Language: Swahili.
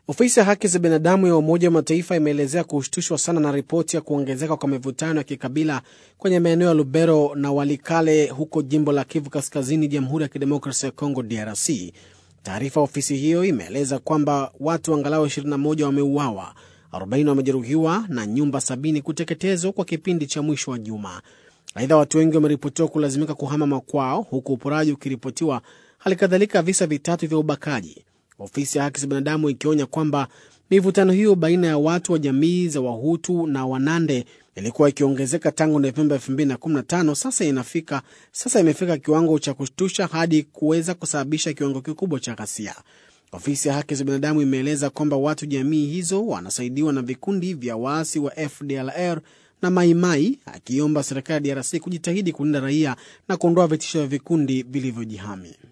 Ofisi ya haki za binadamu ya Umoja wa Mataifa imeelezea kushtushwa sana na ripoti ya kuongezeka kwa mivutano ya kikabila kwenye maeneo ya Lubero na Walikale huko jimbo la Kivu Kaskazini, Jamhuri ya Kidemokrasia ya Kongo, DRC. Taarifa ya ofisi hiyo imeeleza kwamba watu angalau 21 wameuawa, 40 wamejeruhiwa na nyumba 70 kuteketezwa kwa kipindi cha mwisho wa juma. Aidha, watu wengi wameripotiwa kulazimika kuhama makwao, huku uporaji ukiripotiwa, hali kadhalika visa vitatu vya ubakaji ofisi ya haki za binadamu ikionya kwamba mivutano hiyo baina ya watu wa jamii za Wahutu na Wanande ilikuwa ikiongezeka tangu Novemba 2015. Sasa inafika sasa imefika kiwango cha kushtusha hadi kuweza kusababisha kiwango kikubwa cha ghasia. Ofisi ya haki za binadamu imeeleza kwamba watu jamii hizo wanasaidiwa na vikundi vya waasi wa FDLR na Maimai, akiomba serikali ya DRC kujitahidi kulinda raia na kuondoa vitisho vya vikundi vilivyojihami.